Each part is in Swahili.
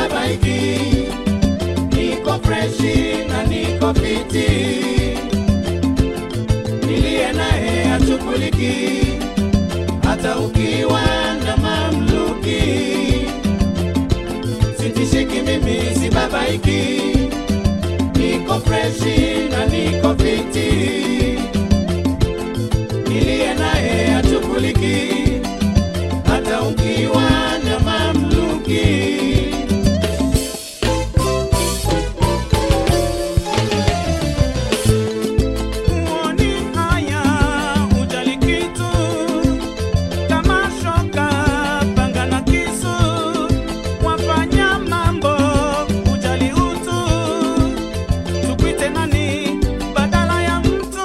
sibabaiki, niko freshi na niko fiti, niliye naye hachuguliki, hata ukiwa na mamluki, sitishiki mimi sibabaiki, niko freshi na niko fiti, niliye naye hachuguliki, hata ukiwa na mamluki. Uoni haya ujali kitu kama shoka panga na kisu wafanya mambo ujali utu tukwite nani badala ya mtu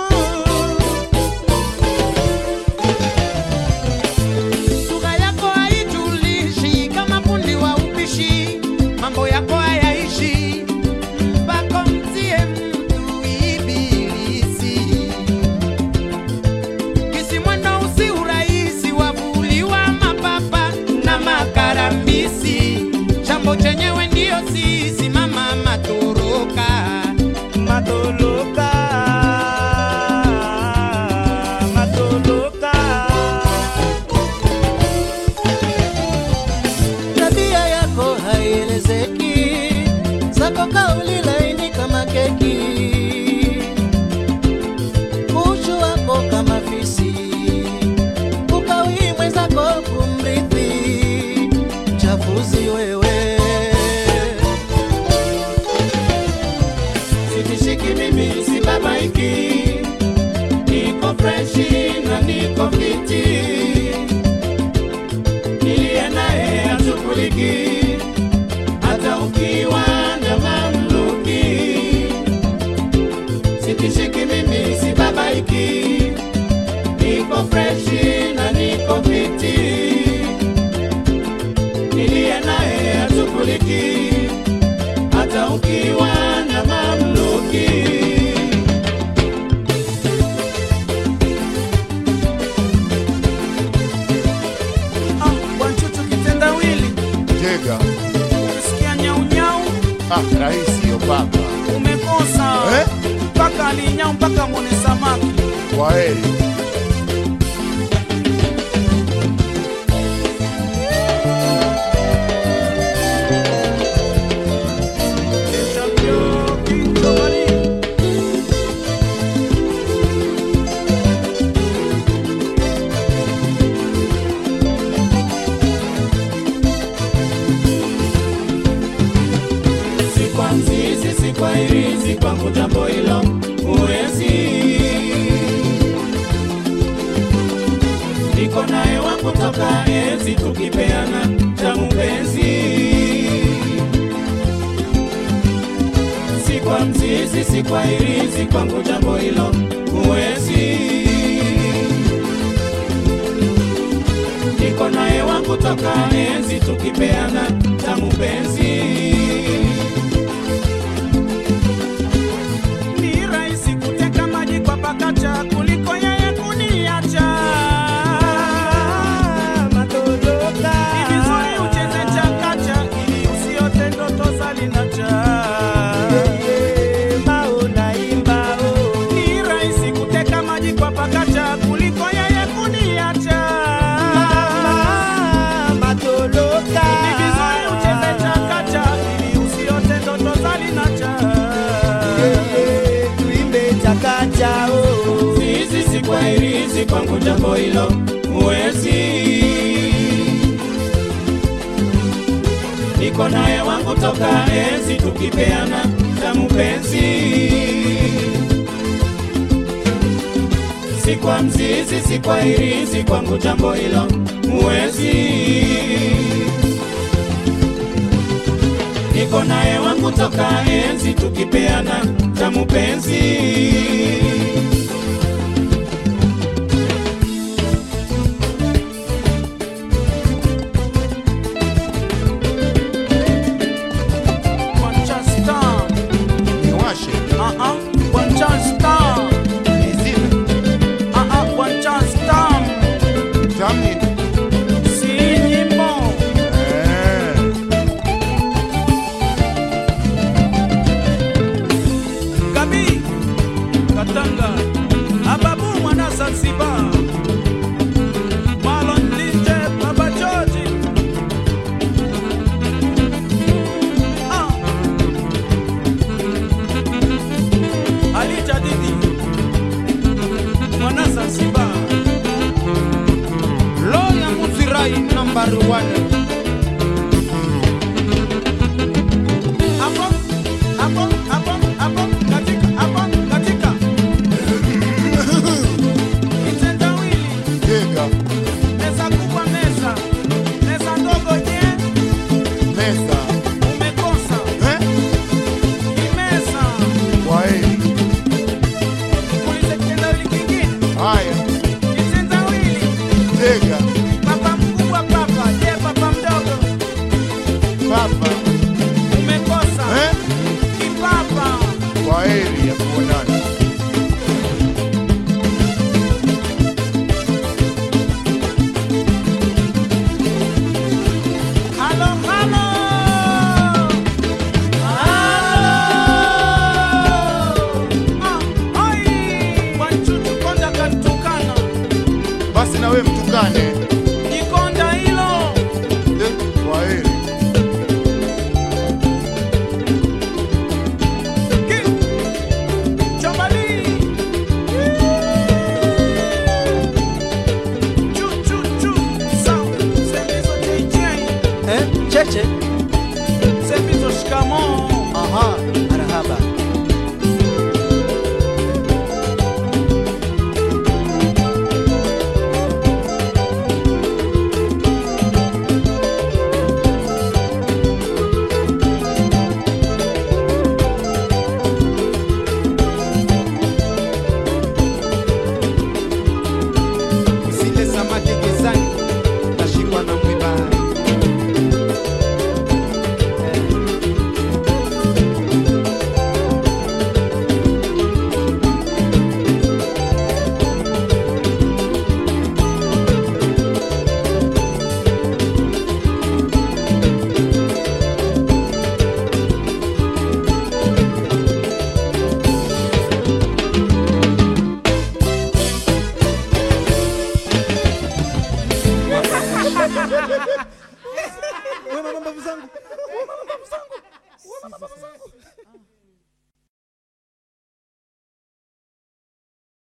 Sura yako haijulishi kama fundi wa upishi, mambo yako hayaishi mpaka mtie mtu ibilisi. Kisi mwendo usi urahisi, wavuliwa mapapa na makarambisi. Chambo chenyewe ndiyo sisi, mama matoroka matoloka matoloka Tabia yako haielezeki, zako kauli laini kama keki, uchu wako kama fisi, ukawii mwenzako kumrithi, chafuzi wewe. Sitishiki mimi sibabaiki, niko freshi na niko fiti, niliye naye hachuguliki, hata ukiwa na mamluki. Sitishiki mimi sibabaiki, niko freshi na niko fiti, niliye naye hachuguliki hata ukiwa na mamluki. ah, wanchuchu kitendawili Tega. ukisikia nyaunyau Ah, rahisi hiyo baba. umekosa Eh? mpaka alinyau mpaka mwone samaki Kwa heri. Champion, Kinto Marie. Si kwa mzizi, si kwa irizi, kwangu jambo hilo huwezi. Niko naye wangu toka enzi, tukipeana tamu penzi. Si kwa mzizi, si kwa irizi, kwangu jambo hilo huwezi. Niko naye wangu toka enzi, tukipeana tamu penzi. Ni rahisi kuteka maji kwa pakacha kuliko yeye kuniacha. Ni vizuri ucheze chakacha ili usiote ndoto za linacha. Ni rahisi kuteka maji kwa pakacha kuliko yeye kuniacha. Ni vizuri ucheze chakacha ili usiote ndoto za linacha. Zizi si kwa irizi, kwangu jambo hilo huwezi. Niko naye wangu toka enzi, tukipeana tamu penzi. Si kwa mzizi, si kwa irizi, kwangu jambo hilo huwezi. Niko naye wangu toka enzi, tukipeana tamu penzi. Manchester. Niwashe. Ah ah, Manchester. Nizime. Ah ah, Manchester. Tamni. Si nyimbo. Eh. shikamo. Aha, marhaba. Usile samaki gizani, utashikwa na mwiba. Wewe mama mbavu zangu. Wewe mama mbavu zangu. Wewe mama mbavu zangu.